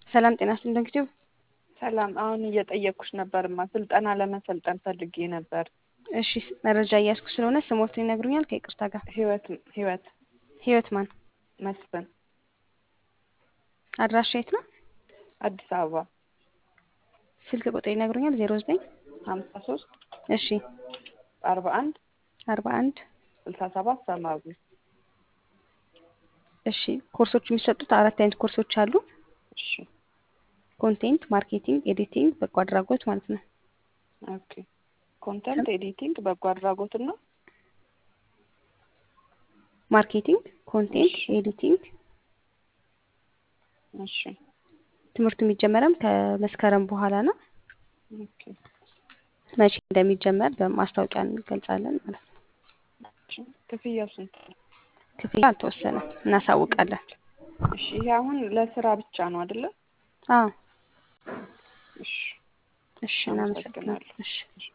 ሰላም ጤና ይስጥልኝ ዶክተር ሰላም አሁን እየጠየቅኩሽ ነበርማ ስልጠና ለመሰልጠን ፈልጌ ነበር። እሺ መረጃ እያስኩ ስለሆነ ስሞትን ይነግሩኛል ከይቅርታ ጋር ህይወት ህይወት ህይወት ማን መስፍን አድራሻ የት ነው አዲስ አበባ ስልክ ቁጥር ይነግሩኛል ዜሮ ዘጠኝ ሀምሳ ሶስት እሺ አርባ አንድ አርባ አንድ ስልሳ ሰባት ሰማያዊ እሺ ኮርሶች የሚሰጡት አራት አይነት ኮርሶች አሉ እሺ ኮንቴንት ማርኬቲንግ ኤዲቲንግ በጎ አድራጎት ማለት ነው ኦኬ ኮንተንት ኤዲቲንግ በጎ አድራጎት እና ማርኬቲንግ ኮንቴንት እሺ። ኤዲቲንግ እሺ ትምህርቱ የሚጀመረም ከመስከረም በኋላ ነው ኦኬ መቼ እንደሚጀመር በማስታወቂያ እንገልጻለን ማለት ነው እሺ ክፍያው ስንት ነው? ክፍያ አልተወሰነም እናሳውቃለን እሺ ይሄ አሁን ለስራ ብቻ ነው አይደለ? አዎ እሺ እሺ እናመሰግናለን እሺ እሺ